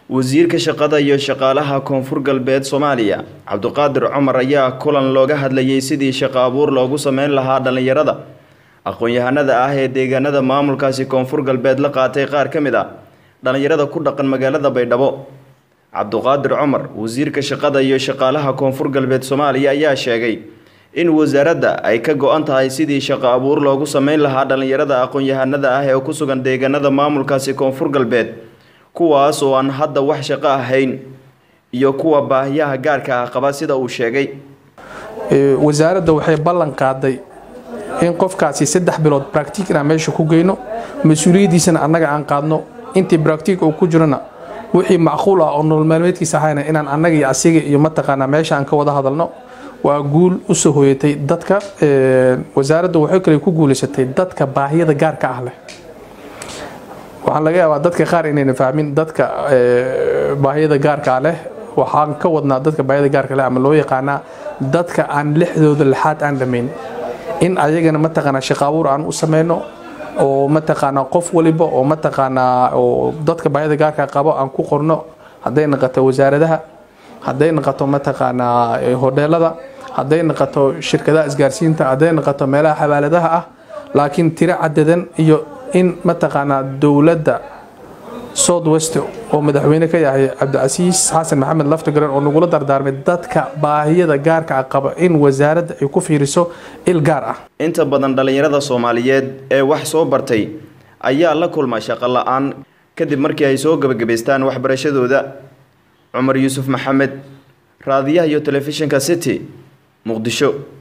wasiirka shaqada iyo shaqaalaha koonfur galbeed soomaaliya cabdiqaadir cumar ayaa kulan looga hadlayay sidii shaqo abuur loogu sameyn lahaa dhallinyarada aqoon-yahanada ah ee deegaanada maamulkaasi koonfur galbeed la qaatay qaar ka mid ah dhallinyarada ku dhaqan magaalada baydhabo cabdiqaadir cumar wasiirka shaqada iyo shaqaalaha koonfur galbeed soomaaliya ayaa sheegay in wasaaradda ay ka go-an tahay sidii shaqo abuur loogu sameyn lahaa dhallinyarada aqoon-yahanada ah ee ku sugan deegaanada maamulkaasi koonfur galbeed kuwaas oo aan hadda wax shaqo ahayn iyo kuwa baahiyaha gaarka ah qaba sida uu sheegay wasaaradda waxay ballan qaaday in qofkaasi saddex bilood bractic inaan meesha ku geyno mas-uuliyaddiisana annaga aan qaadno intii bractic uu ku jirona wixii macquul ah oo nolol maalmeedkiisa ahayna inaan annaga iyo asiga iyo mataqaanaa meesha aan ka wada hadalno waa guul usoo hoyatay dadka wasaaradda waxay kale ku guulaysatay dadka baahiyada gaarka ah leh waxaan laga yaabaa dadka qaar inayna fahmin dadka baahiyada gaarka leh waxaan ka wadnaa dadka baahiyada gaarka leh ama loo yaqaanaa dadka aan lixdooda lixaad aan dhammayn in ayagana mataqaanaa shaqo abuur aan u sameyno oo mataqaanaa qof waliba oo mataqaanaa oo dadka baahiyada gaarka qabo aan ku qorno hadday naqato wasaaradaha hadday naqato mataqaanaa hodheelada hadday naqato shirkadaha isgaarsiinta hadday naqato meelaha xawaaladaha ah laakiin tiro cadadan iyo in mataqaanaa dowladda south west oo madaxweyne ka yahay cabdicasiis xasan maxamed laftagaran oo nagula dardaarmay dadka baahiyada gaarka ah qaba in wasaaradda ay ku fiiriso il gaar ah inta badan dhallinyarada soomaaliyeed ee wax soo bartay ayaa la kulma shaqo la-aan kadib markii ay soo gebagabaystaan waxbarashadooda cumar yuusuf maxamed raadiyaha iyo telefishinka city muqdisho